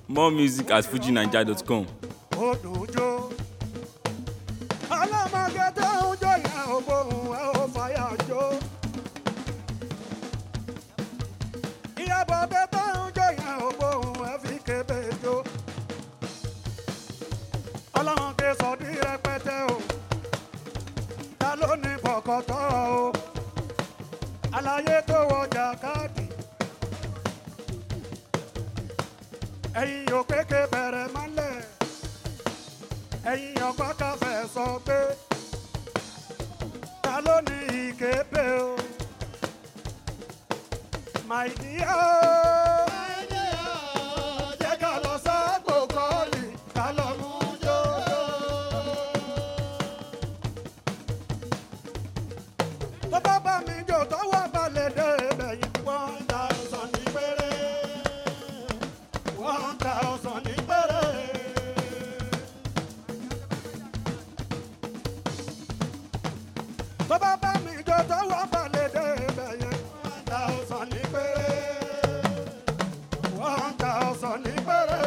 More music at fujinaija.com. odòjó. ọlọ́mọge tó ń jó yẹn ò gbóhùn ẹ ò fàyà jó. ìyàbọ̀dé tó ń jó yẹn ò gbóhùn ẹ fi kébé jó. ọlọ́mọge sọ̀dí rẹpẹtẹ o. ta ló ní bọ̀kọ̀tọ̀ o. àlàyé tó wọjà káàdì. ẹ̀yin yóò kéke bẹ̀rẹ̀ mọ́lẹ̀ ẹ̀yin ọgbọ́n káfẹ́ sọ pé ta ló ní ìképe o my dear jẹ́ ká lọ sáàpò kọ́ọ̀lì ká lọ mú jòjò. tó bá bá mi jò tọ́wọ́ balẹ̀ dé bẹ̀yìn one thousand ní péré one thousand ní péré. tó bá bá mi jọ tọwọ́ balẹ̀ dé ibẹ̀ yẹn one thousand ní péré one thousand ní péré.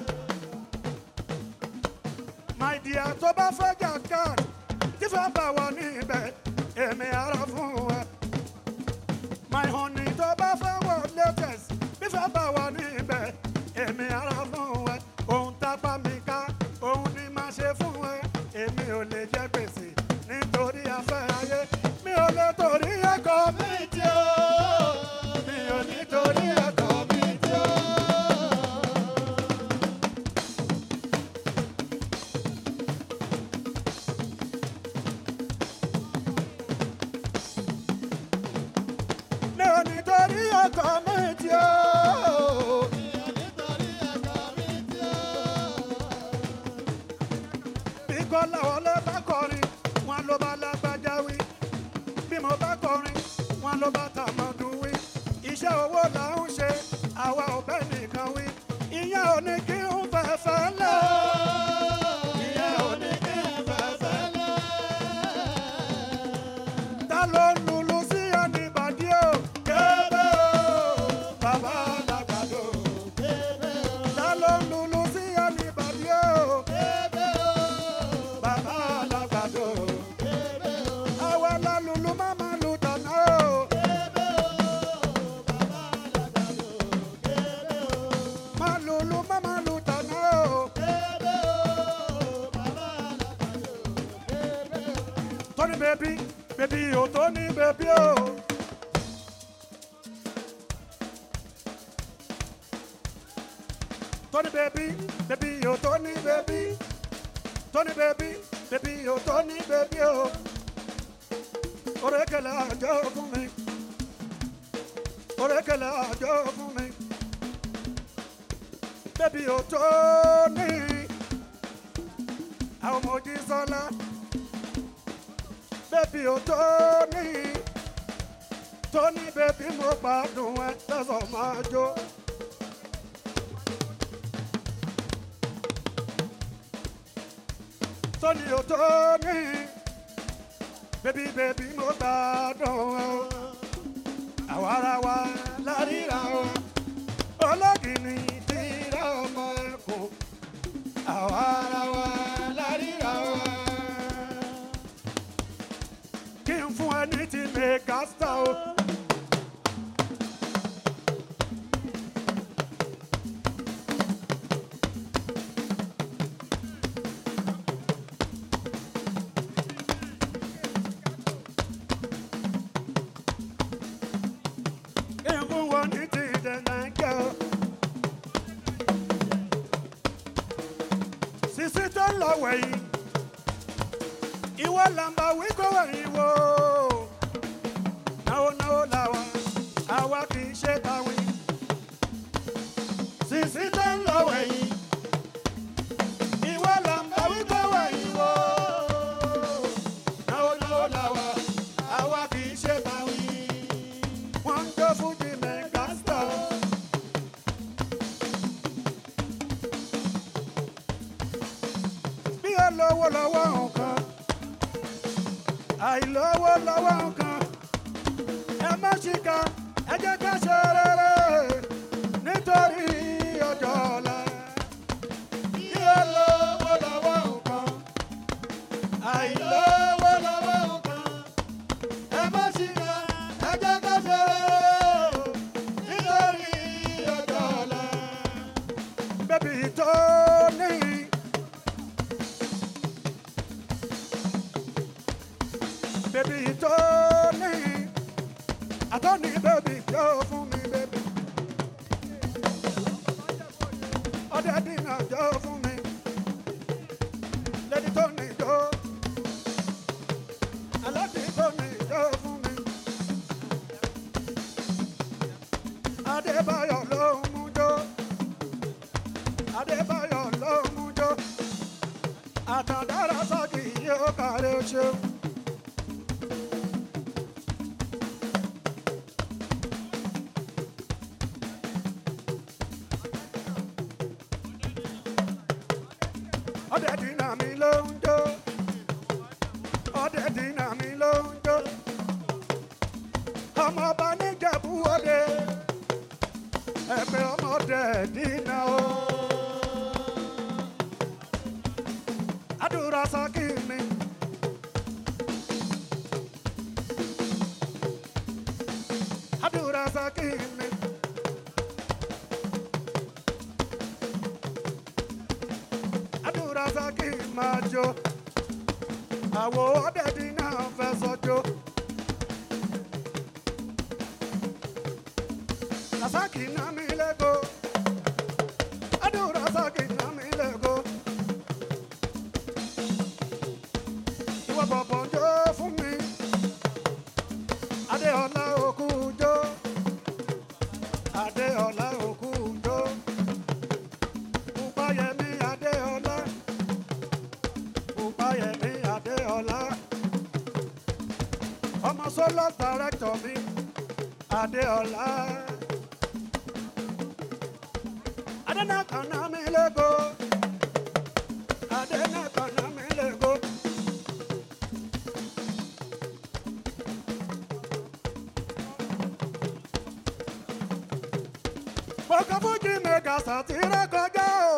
my dear tó bá fẹ́ jà káàdì tí fẹ́ bá wọ ní ibẹ̀ èmi ara fún ẹ. my honey tó bá fẹ́ wọ latest bí fẹ́ bá wọ ní ibẹ̀ èmi ara fún ẹ. ohun tápá mi ká òun ni máa ṣe fún ẹ èmi ò lè jẹ gbèsè nítorí afẹ́ ayé mi ò lè torí ẹ̀kọ́ mi tí ó mi ò ní torí ẹ̀kọ́ mi tí ó. mi ò ní torí ẹ̀kọ́ mi tí ó. bí kọ́lá wọlé bá kọrin wọn ló bá lágbájá wí bí mo bá kọrin wọn ló bá tàmọ̀dún wí iṣẹ́ owó là ń ṣe àwa ò bẹ́ẹ̀ nìkan wí ìyẹn ò ní kí n fẹ́fẹ́ lẹ̀ ìyẹn ò ní kí n fẹ́fẹ́ lẹ̀ ta ló ń lulu sí ẹni bàdí o kébé o bàbá àgbàdo ta ló ń lulu sí ẹni bàdí o bàbá alágbàdo. àwa la lulu máma lu tànà o. má lulu máma lu tànà o. tóní bèbí bèbí o tóní bèbí o. tóní bèbí bèbí o tóní bèbí. Tony baby, baby, oh Tony baby, oh. Orekele àjọ fún mi. Orekele àjọ fún mi. Baby, oh Tony. Àwọn ọmọ ojí sọ́lá. Baby, oh Tony. Tony baby, mo gbádùn ẹ tẹ̀sán máa jó. Tony o Tony bébí bébí mo gbádùn o àwa ara wa láríra o ológìní tíra ọmọ ẹkùn àwa ara wa láríra o kí n fún ẹ ní ti mẹgàsítà o. kí n fún wọn ní ti dẹ̀nàjẹ́ o. sisi tó ń lọ wẹ̀yìn ìwọ làǹbà wí kó wẹ̀yìn wò náwó náwó làwa àwa kì í ṣe tàwìn. sisi tó ń lọ wẹ̀yìn ìwọ làǹbà wí kó wẹ̀yìn wò náwó náwó làwa àwa kì í ṣe tàwìn. wọ́n ń jó fújì mẹ́gàstà. bí ó lówó lọ́wọ́ nǹkan àìlówó lọ́wọ́ nǹkan ẹ má ṣìkà ẹ jẹ́ ká ṣe rere nítorí ọjọ́ ọ̀la. tó ní. bébí tó ní. àtọ́ni bébí tó fún mi bébí. ọdẹ dínà jó fún mi. lẹ́ni tó ní jó. aláàbí tó ní jó fún mi. Adébáyọ̀ ló ń mú jó. Adébáyọ̀ ló ń mú jó. Àtàndára sọ́ọ̀kì yóò kàrẹ́ ṣe. Ọdẹ dínà mi ló ń jó. Ọdẹ dínà mi ló ń jó. Ọmọ ọba níjẹ̀bú ọdẹ ẹgbẹ́ ọmọdé dínà o. Àdúrà sákì mi. Àdúrà sákì mi. Àdúrà sákì máa jó. Àwo ọdẹ dínà fẹ́ sọjó. Rasaki na mi lego. Adu Rasaki na mi lego. Ìwọ bọ̀bọ̀ jó fún mi. Adéọlá òkú jó. Adéọlá òkú jó. Pupayẹmí Adéọlá. Pupayẹmí Adéọlá. Ọmọ sọ́lọ́ director mi. Adéọlá. Adana kana mi lego. Adana kana mi lego. Bọ́kà fújì mẹ́gà sàtìrẹ́ kọjá o.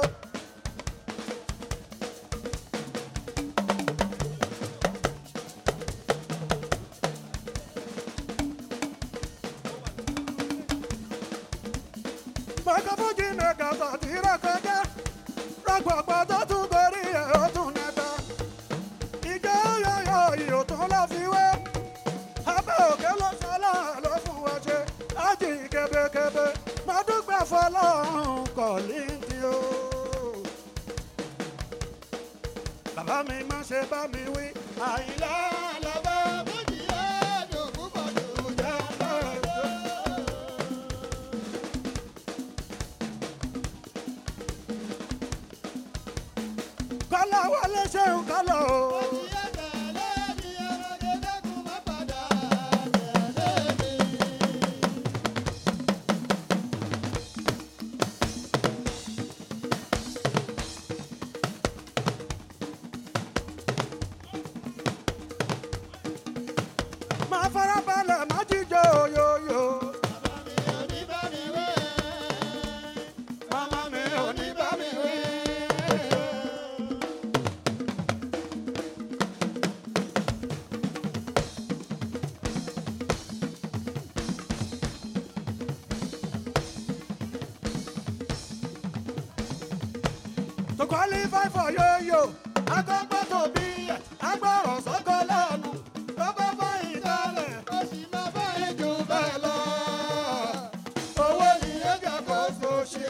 Bọ́kà fújì mẹ́gà sàtìrẹ́ kọjá. Rọ́gbọ̀gbọ̀ tó tún gorí ẹ̀ ó tún nẹ́ta. Ìjọ yọ̀yọ̀ ìyò tún lọ fi wé. Abẹ́ òkè ló sọ́lá ló fún wa ṣe. Ájì kébékébé. Mo dúpẹ́ fọlọ́run kọ̀ lídìí o. Bàbá mi má ṣe bá mi wí. Àyìnlá lọ́bẹ̀ fújì ẹ̀dùn púpọ̀ jù jẹ́ lọ́jọ́. Kọ́lá wọlé ṣeun kọ́lá o. Máa farabalẹ̀ má jíjọ yóyó. Màmá mi ò ní bá mi wí. To qualify for yo-yo, agbọ́gbọ́ tó bí agbọ́rọ̀ sọ́kọ́ lẹ́nu. Tó bá bá ìdálẹ̀, ó sì máa bá ìjù bẹ́ẹ̀ lọ. Owó ni ẹ̀jẹ̀ kò so ṣe.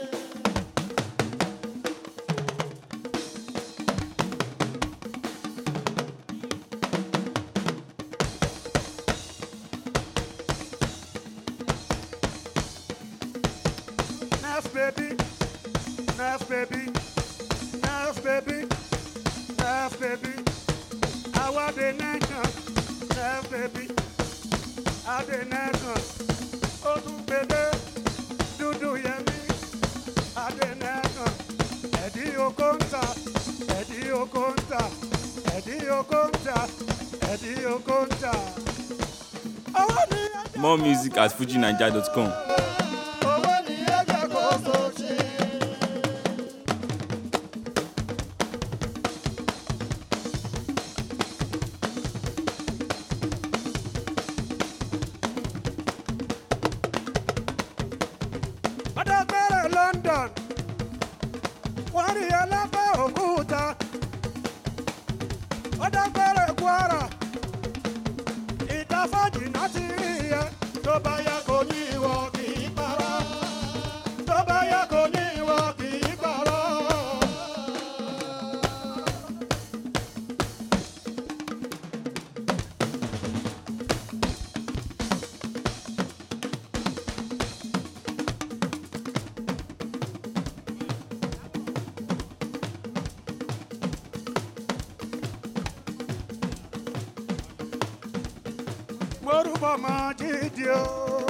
Next baby, next baby, next baby, next baby. Àwa dé nẹ́kan, next baby, adé nẹ́kan. Ó tún gbèdé dúdú yẹmí, adé nẹ́kan. Ẹ̀dí oko ń ta, ẹ̀dí oko ń ta, ẹ̀dí oko ń ta, ẹ̀dí oko ń ta. Owó ni ẹ̀jẹ̀ More music at fujinaija.com. owó ni ẹ̀jẹ̀ kò so ṣe. Ọ̀dọ́gbẹ́rẹ̀ London orí ẹlẹ́fẹ̀ òkúta ó dágbére kwara ìtafọ́jì náà ti rí ẹ tó bá yẹ kó ní ìwọ kì í parọ́ tó bá yẹ kó ní ìwọ kì í parọ́. morúbọ máa jíjí o.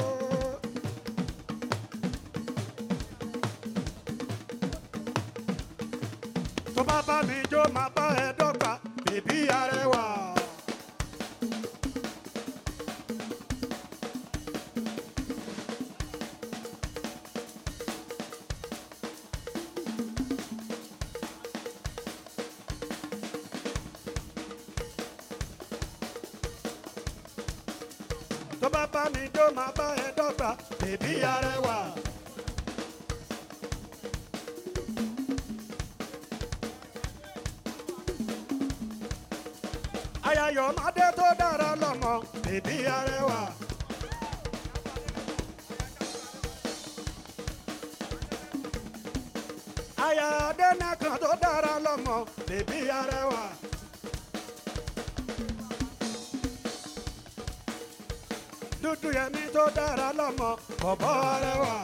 tó bá bá mi jó máa bá ẹ dọ́gba bèbí arẹwà. tó bá bá mi jó máa bá ẹ dọ́gba bèbí arẹwà. ayayọ̀ mádé tó dára lọ́mọ bèbí arẹwà. aya adẹ́nàkan tó dára lọ́mọ bèbí arẹwà. dúdú yẹmí tó dára lọ́mọ bọ̀bọ̀ arẹwà.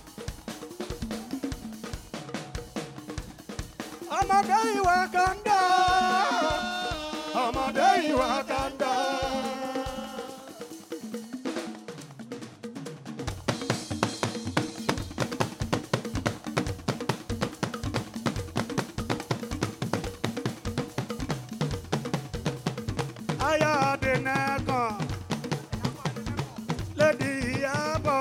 ọmọdé ìwà kan dá ọmọdé ìwà kan dá. aya adẹ́nàkan lẹ́dí ìyàbọ̀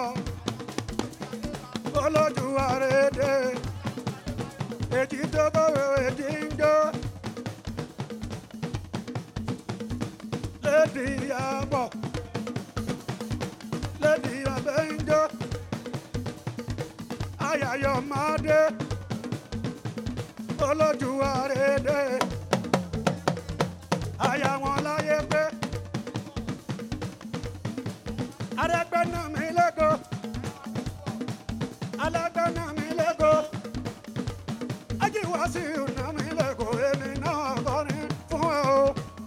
olójú àrèdè èjì tó bọ̀wé èjì ń jó lẹ́dí ìyàbọ̀ lẹ́dí ọbẹ̀ ń jó ayayọ̀ máa dé olójú àrèdè aya wọn láyé pé arẹgbẹnà mi lẹkọọ alágbẹnà mi lẹkọọ ajíwá sí ìrùnà mi lẹkọọ èmi náà kọrin fún ẹ o.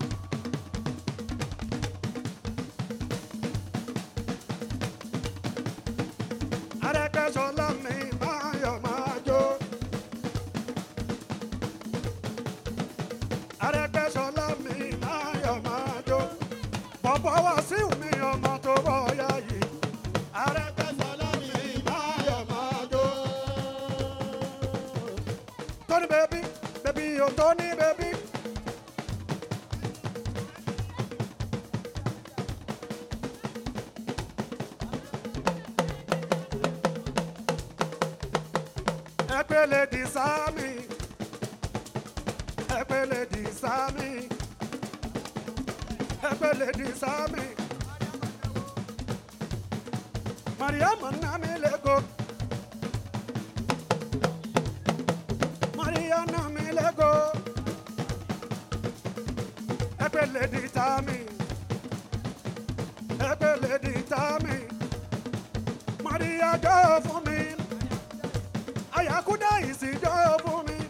arẹgbẹsọlá mi máa yọ máa jó. arẹgbẹsọlá mi máa yọ máa jó bọ̀bọ̀ wá sí mi ọmọ tó bọ̀ ya yìí. Arẹ́gbẹ́sọlá mi máa yọ̀ máa jó. Tóní bèbí, bèbí o tóní bèbí. Ẹgbẹ́lẹ̀ di sámi, ẹgbẹ́lẹ̀ di sámi ẹgbẹ́lẹ̀ di sámi. Mariam nami lego. Maria nami lego. Ẹgbẹ́lẹ̀ di sámi. Ẹgbẹ́lẹ̀ di sámi. Maria jọ fún mi. Ayakuda ìsì jọ fún mi.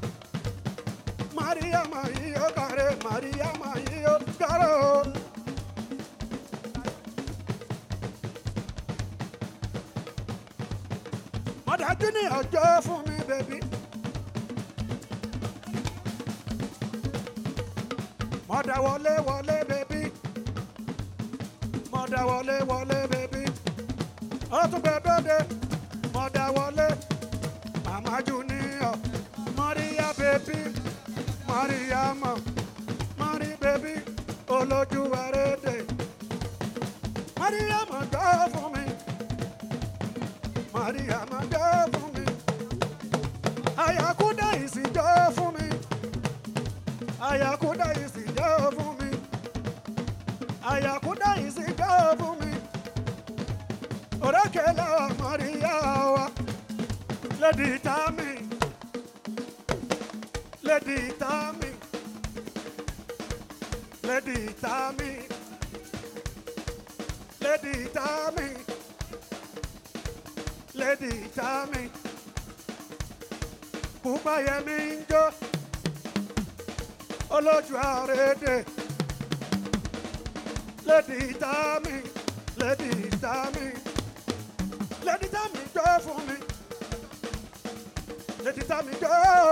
Maria ma yí ó kàrẹ́, Maria ma yí ó kàrẹ́ o. Mọ̀dájú ní ọjọ́ fún mi, bèbí. Mọ̀dà wọlé wọlé, bèbí. Mọ̀dà wọlé wọlé, bèbí. Ó tún gbẹ dóde. Mọ̀dà wọlé. Màmá Junior. Maria, bèbí. Mariama, Mari baby, olójú àrédè. Mariama gbọ́ fún mi. Mariama gbọ́ fún mi. Ayakuda ìsìnjọ́ fún mi. Ayakuda ìsìnjọ́ fún mi. Ayakuda ìsìnjọ́ fún mi. Òrékè lọ́wọ́ Maria wa. Lady Tami. lady tami lady tami lady tami lady tami pupa yẹmi ń jó olójú àrédè lady tami lady tami lady tami jó fún mi lady tami jó.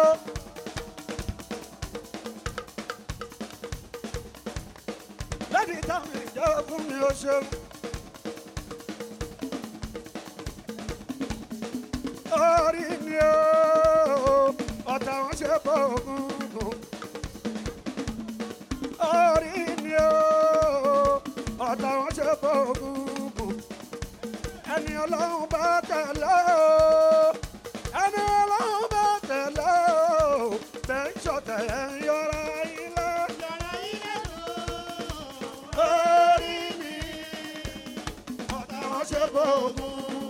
lady tami jó fún mi ó ṣeun. orí mi ó ọ̀tá wọn ṣe bọ́ọ̀gùn. orí mi ó ọ̀tá wọn ṣe bọ́ọ̀gùn. ẹni ọlọ́run bá tẹ̀lé o ẹni ọlọ́run bá tẹ̀lé o bẹ́ẹ̀ ń ṣọ̀tẹ̀ ẹ̀ ń yọra ilé. orí mi ọ̀tá wọn ṣe bọ́ọ̀gùn.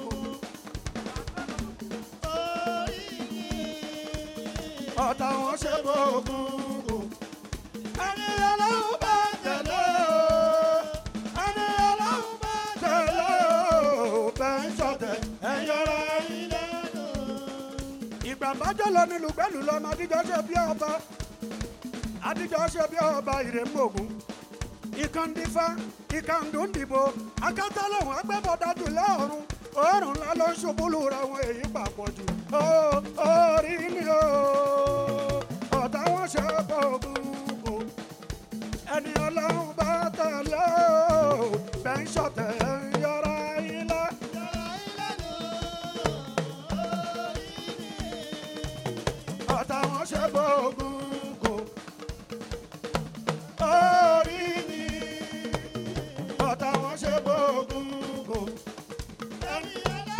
ọ̀tá wọn ṣe gbóògùn. ẹni ọlọ́run bá tẹ̀lé o ẹni ọlọ́run bá tẹ̀lé o bẹ́ẹ̀ ń ṣọ̀tẹ̀ ẹ̀yọ́ra ilé lò. ìgbà bájọ́ lọ nílùú gbẹ́lú lọ́mọ adíjọ́ ṣe bí ọba adíjọ́ ṣe bí ọba ìrèmọ̀gùn ìkàndífá ìkàndúndìbò akátá lòun agbẹ́bọ̀dájú lọ́rùn òórùn ńlá ló ń ṣubú lura wọn èyí papọ̀ jù ó orí ni ó ọ̀tá wọn ṣe gbogbo ẹni ọlọ́run bá tẹ̀lé ó bẹ́ẹ̀ ń ṣọ̀tẹ̀ ń yọra ilé. ọ̀tá wọn ṣe gbogbo orí ni ọ̀tá wọn ṣe gbogbo. ẹni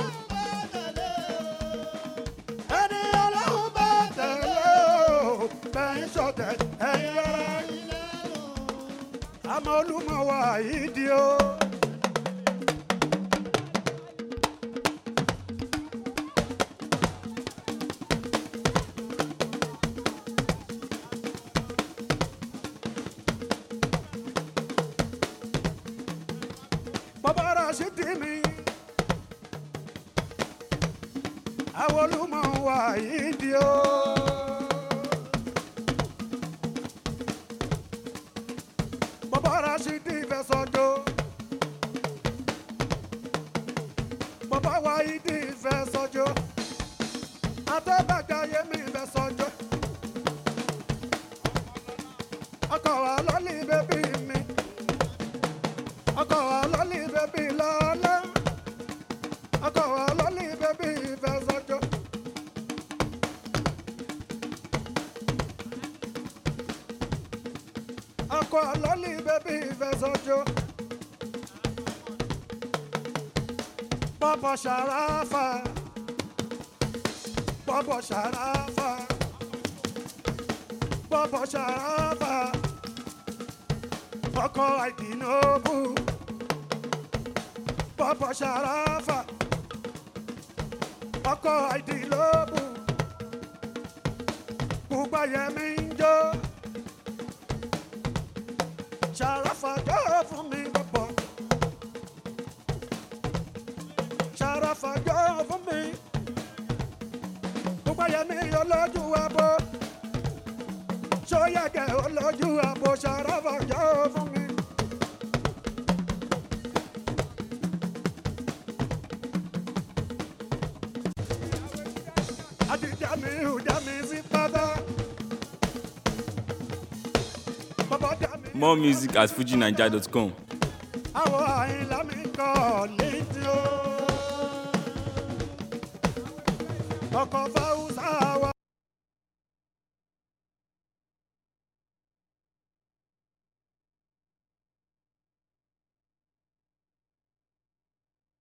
ọlọ́run bá tẹ̀lé o bẹ́ẹ̀ ń ṣọ̀tẹ̀ ẹ̀yìn ara àmọ́ olúmọ wà yìí di o. bàbá rà sí tì mí. àwọn olúmọ wà yìí di o. bàbá rà sí tì fẹ́ sọ́jọ́. bàbá wa yìí di fẹ́ sọ́jọ́. àtẹ́bàjá yẹmi fẹ́ sọ́jọ́. ọkọ̀ wa lọ́lì bẹ́bí mi. ọkọ̀ wa lọ́lì bẹ́bí lọ́lá. ọkọ̀ wa lọ́lì bẹ́bí fẹ́ sọ́jọ́. ọkọ̀ lọ́lì bẹ́bí fẹ́ sọ́jọ́. Bọ́bọ̀ ṣàráfà. Bọ́bọ̀ ṣàráfà. Bọ́bọ̀ ṣàráfà. Ọkọ̀ àìdínlógún. Bọ́bọ̀ ṣàráfà. Ọkọ̀ àìdínlógún. Gbogbo ayẹmí ń jó. Ṣàráfà jó fún mi bọ̀bọ̀. Ṣàráfà jó fún mi. Gbogbo ayẹmí olójú abo. Ṣóyẹ̀kẹ̀ olójú abo. Ṣàráfà jó fún mi. Àti dàmí ò dàmí sí pátá. Bàbá dàmí. More music at fujinaija.com. àwọn àyìnlá mi kọ́ létí o. ọkọ̀ fáwọn.